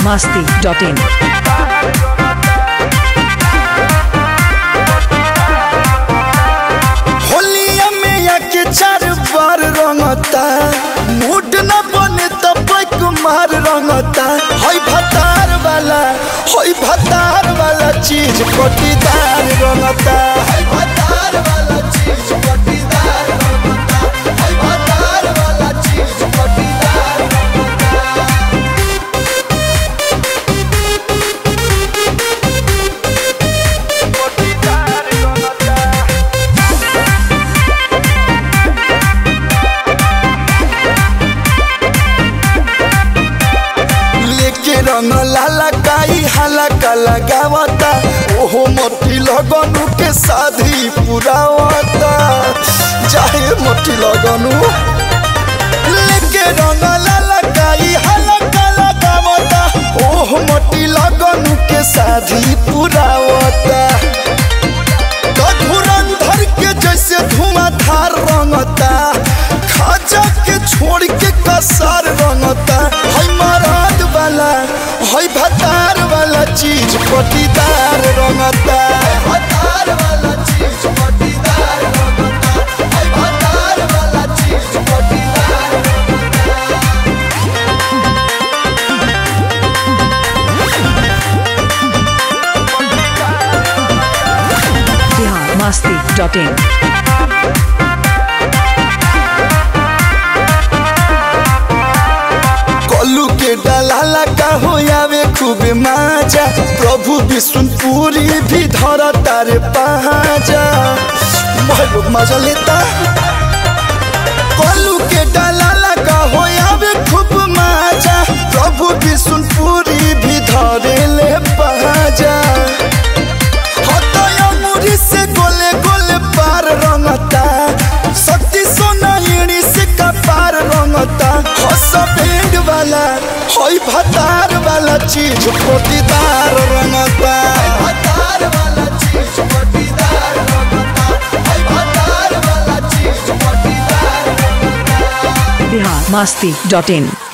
masti.in. होलिया में आके चार बार रंगता मूड न बने तो पैक मार रंगता हई भतार वाला हई भतार वाला चीज पटीदार रंगता हई भतार वाला चीज पटीदार रंगता हई भतार वाला चीज पटीदार लेके रंग लाला काई हाला का लगावता ओहो मोटी लगनु के शादी पुरावता जाए मोटी लगनु लेके रंग लाला काई हाला का लगावता ओहो मोटी लगनु के शादी पुरावता तो धुरंधर के जैसे धुआंधार रंगता खाजा के छोड़ के कसार रंगता हई मराद वाला हई भतार वाला चीज पटीदार रंगता भतार वाला चीज पटीदार रंगता हई भतार वाला चीज पटीदार Bihar masti.in. कलू के डलाला का हो आवे खूब माजा प्रभु विष्णुपुरी भी धर तारे पहाजा बहुत मजा लेता कलू के डलाला का हो आवे खूब माजा प्रभु विष्णुपुरी भी धरे ले पहाजा हतया मुरी से गोले गोले पार रंगता शक्ति सोना एड़ी से कपार रंगता हस बैंड वाला होई भतार वाला चीज पोटीदार रंगता भतार वाला चीज पोटीदार रंगता होई भतार वाला चीज पोटीदार Bihar masti.in.